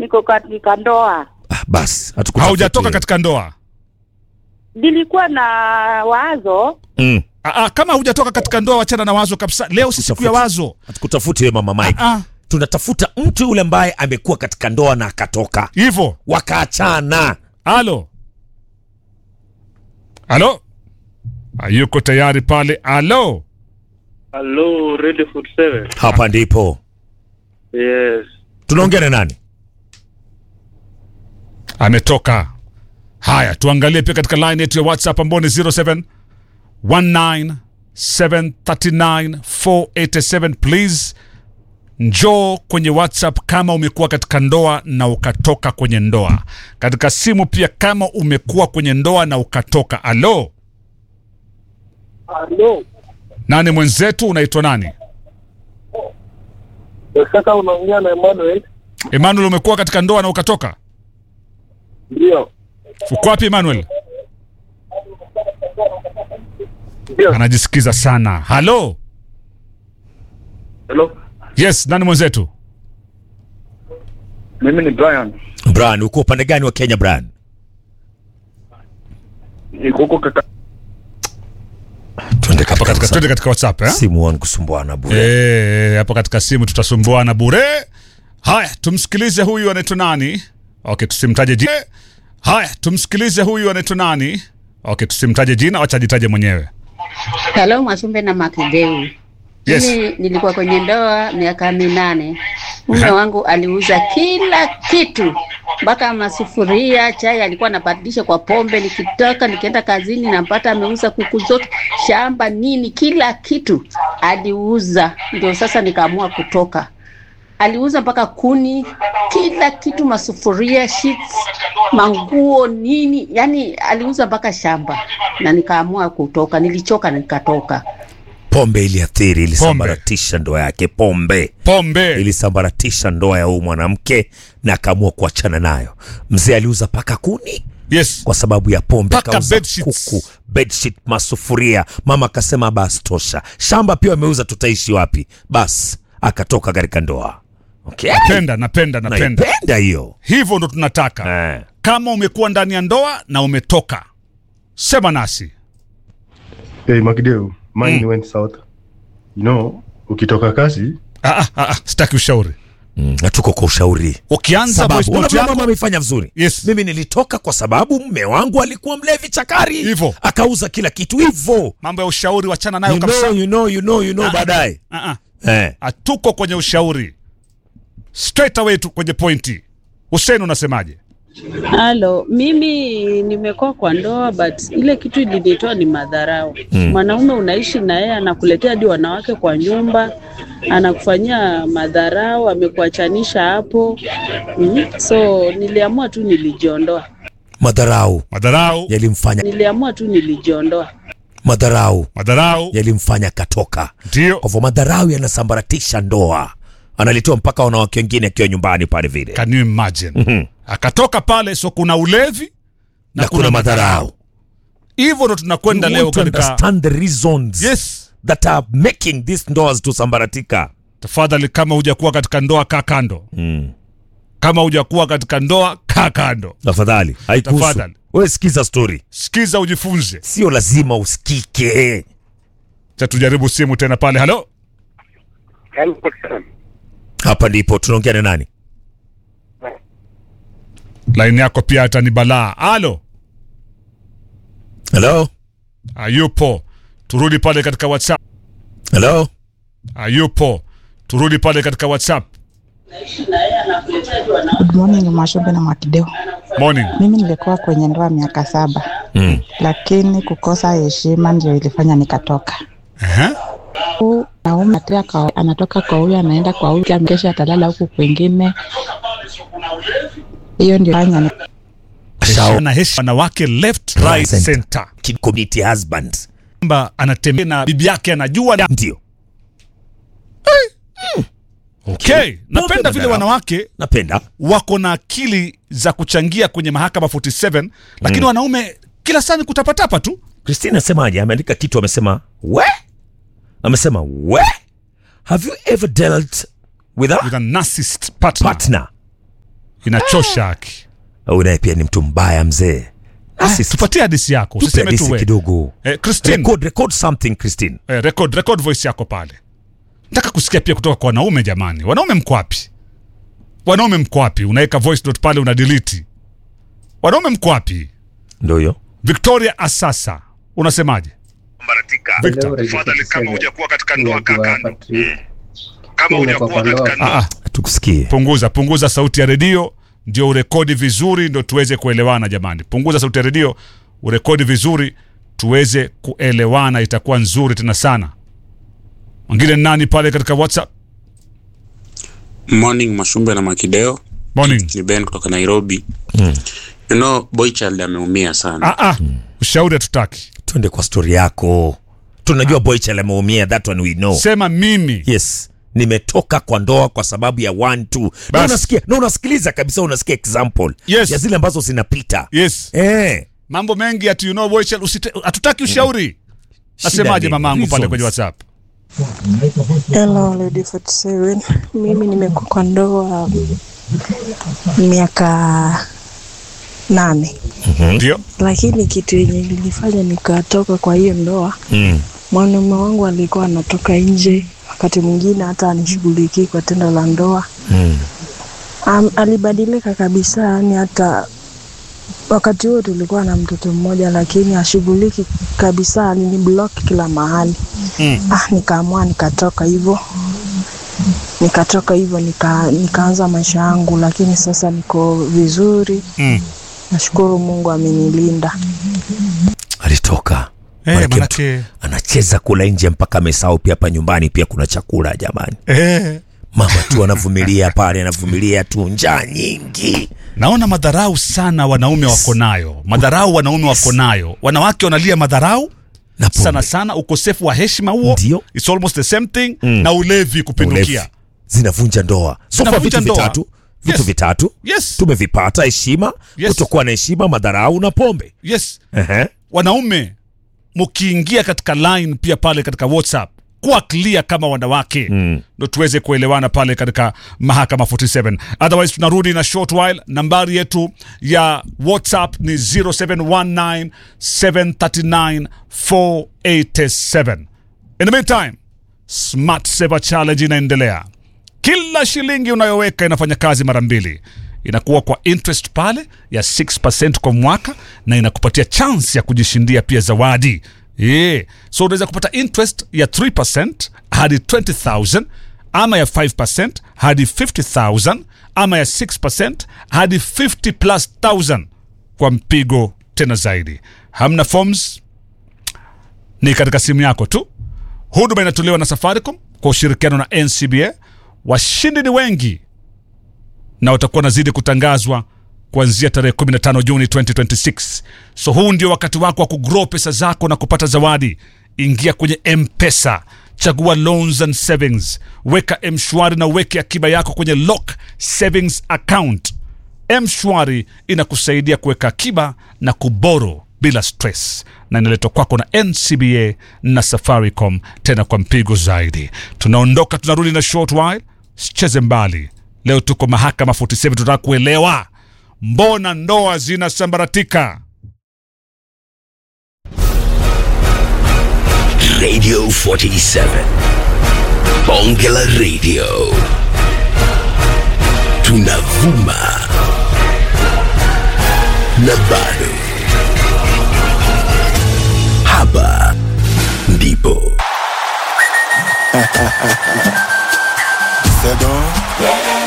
niko katika ndoa. Ah, basi hatukutafuti haujatoka wewe. katika ndoa Nilikuwa na wazo mm. Aa, kama hujatoka katika ndoa wachana na wazo kabisa leo si siku ya wazo hatukutafuti wewe mama Mike Ah, tunatafuta mtu yule ambaye amekuwa katika ndoa na akatoka hivyo wakaachana halo halo hayuko tayari pale halo Hello, Radio Food 7. hapa ndipo Yes. tunaongea na nani ametoka haya tuangalie pia katika line yetu ya whatsapp ambao ni 07 19739 please njoo kwenye whatsapp kama umekuwa katika ndoa na ukatoka kwenye ndoa katika simu pia kama umekuwa kwenye ndoa na ukatoka alo Hello. nani mwenzetu unaitwa nani Sasa unaongea na Emmanuel? emmanuel umekuwa katika ndoa na ukatoka Ndio. uko wapi emmanuel Ndio. anajisikiza sana halo Hello. yes nani mwenzetu Mimi ni Brian. Brian uko upande gani wa Kenya Brian Niko huko kaka. twende hapo katika twende katika whatsapp eh? simu wangu kusumbuana bure Eh, hapo katika simu tutasumbuana bure haya tumsikilize huyu anaitwa nani okay tusimtaje jina haya tumsikilize huyu anaitwa nani okay tusimtaje jina wacha ajitaje mwenyewe Halo Mwasumbe na Makideu. Yes. Mimi nilikuwa kwenye ndoa miaka minane. Mume wangu aliuza kila kitu mpaka masufuria, chai alikuwa anabadilisha kwa pombe. Nikitoka nikienda kazini napata ameuza kuku zote, shamba, nini, kila kitu aliuza. Ndio sasa nikaamua kutoka. Aliuza mpaka kuni, kila kitu, masufuria, sheets, manguo, nini, yani aliuza mpaka shamba, na nikaamua kutoka. Nilichoka, nikatoka. pombe iliathiri ilisambaratisha ndoa yake pombe pombe ilisambaratisha ndoa ya huyu mwanamke na akaamua kuachana nayo mzee aliuza paka kuni yes kwa sababu ya pombe Paka akauza bedsheets. kuku bedsheet masufuria mama akasema basi tosha shamba pia ameuza tutaishi wapi basi akatoka katika ndoa okay. napenda napenda napenda naipenda hiyo hivyo ndo tunataka eh. kama umekuwa ndani ya ndoa na umetoka sema nasi Hey, Makideu, mine Mm. went south. You know, ukitoka kazi, ah, ah, ah, sitaki ushauri mm, na tuko kwa ushauri ukianza voice sababu note unajua yako mama amefanya vizuri Yes. mimi nilitoka kwa sababu mme wangu alikuwa mlevi chakari Hivyo. akauza kila kitu hivyo mambo ya ushauri wachana nayo you kabisa know, you know, you know, you know, Ah, ah. baadaye Ah, ah. eh. hatuko kwenye ushauri straight away tu kwenye pointi Hussein unasemaje Halo, mimi nimekuwa kwa ndoa but ile kitu ilinitoa ni madharau. Mwanaume unaishi na yeye anakuletea hadi wanawake kwa nyumba, anakufanyia madharau, amekuachanisha hapo. Mm. So niliamua tu nilijiondoa. madharau madharau yalimfanya Niliamua tu nilijiondoa. madharau madharau yalimfanya katoka ndio kwa hivyo madharau yanasambaratisha ndoa analitoa mpaka wanawake wengine akiwa nyumbani pale vile can you imagine Mhm. akatoka pale so kuna ulevi na kuna madharau hivyo ndo tunakwenda You leo want to katika understand the reasons yes that are making these ndoas to sambaratika tafadhali kama hujakuwa katika ndoa kaa kando mm. kama hujakuwa katika ndoa kaa kando tafadhali haikuhusu Tafadhali. wewe sikiza story sikiza ujifunze sio lazima usikike cha tujaribu simu tena pale halo Hello. hapa ndipo tunaongea na nani laini yako pia hata ni balaa halo hello hayupo turudi pale katika whatsapp hello hayupo turudi pale katika whatsapp Good morning Mwashumbe na Mwakideo. morning Mimi nilikuwa kwenye ndoa miaka saba, mm. lakini kukosa heshima ndio ilifanya nikatoka. Ehe. Huu naume atia kwa, anatoka kwa huyu anaenda kwa huyu, kesho atalala huku kwingine. Hiyo ndio fanya ni Shao. ana heshima wanawake left right Center. center Kid community husband kwamba anatembea na bibi yake anajua ndio okay napenda vile madharau. wanawake napenda wako na akili za kuchangia kwenye mahakama 47 lakini wanaume kila saa ni kutapatapa tu christine asemaje ameandika kitu amesema we amesema we have you ever dealt with a with a narcissist partner partner inachosha haki Au naye pia ni mtu mbaya mzee. Ah, Assist. tupatie hadisi yako Tupe usiseme tu hadithi we kidogo. eh, Christine Record, record something Christine. eh, record, record voice yako pale nataka kusikia pia kutoka kwa wanaume jamani wanaume mko wapi wanaume mko wapi unaweka voice note pale una delete wanaume mko wapi Ndio hiyo. victoria asasa unasemaje Victor. Tafadhali kama hujakuwa katika ndoa kaa kando. Kama hujakuwa katika ndoa Ah, ah, Tukusikie. punguza punguza sauti ya redio ndio urekodi vizuri ndo tuweze kuelewana jamani punguza sauti ya redio urekodi vizuri tuweze kuelewana itakuwa nzuri tena sana mwingine ni nani pale katika whatsapp Morning Mashumbe na Makideo, morning ni Ben kutoka Nairobi. You know, Boychild ameumia sana. ah, ah. ushauri hatutaki Twende kwa story yako. Tunajua boy chale ameumia, that one we know. sema mimi Yes. Nimetoka kwa ndoa kwa sababu ya one two. Na Bas. unasikia, na unasikiliza kabisa unasikia example Yes. ya zile ambazo zinapita. yes Eh. mambo mengi ati you know Boychild, usite- hatutaki ushauri nasemaje ni mamangu pale reasons. kwenye whatsapp Hello Lady 47. Mimi nimekuwa kwa ndoa miaka nane, ndio lakini kitu yenye ilifanya nikatoka kwa hiyo ndoa, Mm. mwanaume wangu alikuwa anatoka nje, wakati mwingine hata anishughulikii kwa tendo la ndoa. Mm. Um, alibadilika kabisa, yani hata wakati huo tulikuwa na mtoto mmoja, lakini ashughuliki kabisa, aliniblock kila mahali. Mm. Ah, nikaamua nikatoka hivyo nikatoka hivyo nika, nikaanza maisha yangu, lakini sasa niko vizuri, mm. nashukuru Mungu amenilinda. Alitoka. eh, Manake manake Anacheza kula nje mpaka amesahau pia hapa nyumbani pia kuna chakula jamani. eh. Mama tu anavumilia pale, anavumilia tu njaa nyingi. naona madharau sana wanaume wako nayo madharau wanaume wako nayo wanawake wanalia madharau Na pombe. sana sana ukosefu wa heshima huo Ndio. It's almost the same thing na ulevi kupindukia Ulevi. Zinavunja ndoa. So far Zinavunja vitu ndoa. vitatu. Vitu Yes. vitatu. yes Tumevipata heshima, Yes. kutokuwa na heshima, madharau na pombe. yes Ehe. wanaume mkiingia katika line pia pale katika whatsapp kuwa clear kama wanawake Mm. ndo tuweze kuelewana pale katika mahakama 47 otherwise tunarudi na short while nambari yetu ya whatsapp ni 0719 739 487 in the meantime smart saver challenge inaendelea kila shilingi unayoweka inafanya kazi mara mbili inakuwa kwa interest pale ya 6 kwa mwaka na inakupatia chance ya kujishindia pia zawadi yeah. so unaweza kupata interest ya 3 hadi 20000 ama ya 5 hadi 50000 ama ya 6 hadi 50 plus 1000 kwa mpigo tena zaidi hamna forms ni katika simu yako tu huduma inatolewa na safaricom kwa ushirikiano na ncba washindi ni wengi na watakuwa nazidi kutangazwa kuanzia tarehe 15 juni 2026 so huu ndio wakati wako wa kugrow pesa zako na kupata zawadi ingia kwenye mpesa chagua loans and savings weka mshwari na uweke akiba yako kwenye lock savings account mshwari inakusaidia kuweka akiba na kuboro bila stress na inaletwa kwako na ncba na safaricom tena kwa mpigo zaidi tunaondoka tunarudi na short while sicheze mbali leo tuko mahakama 47 tunataka kuelewa mbona ndoa zinasambaratika Radio 47. Bonge la Radio. Tunavuma. Na bado. Hapa ndipo. C'est donc